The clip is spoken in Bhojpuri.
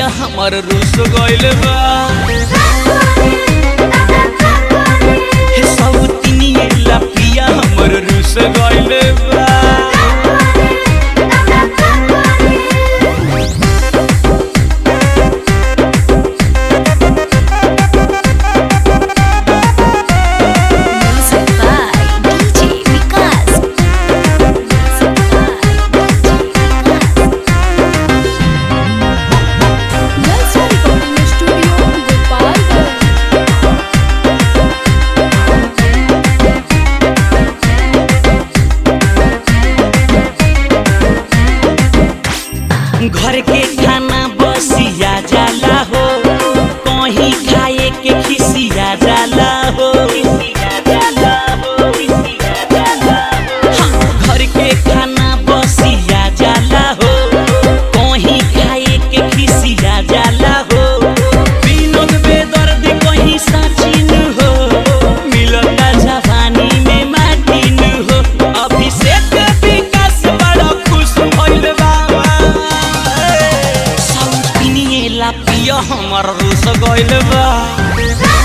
हमर रूस गइल बा हे सौतिनिए ला पिया हमर रूस गइल बा Music by DJ Vikas. Music by DJ Vikas. Lalsa Recording Studio, Gopalganj. घर के खाना बसिया जाला हो कहीं खाए के खिसिया जाला हो हाँ, घर के खाना बसिया जाला हो कहीं खाए के खिसिया जाला हो विनोद बेदर्द कहीं सचिन हो मिलता जवानी में माटिन हो अभिषेक विकास बड़ा खुश भइल बा सौतिनिए ला पिया हमर रूस गइल बा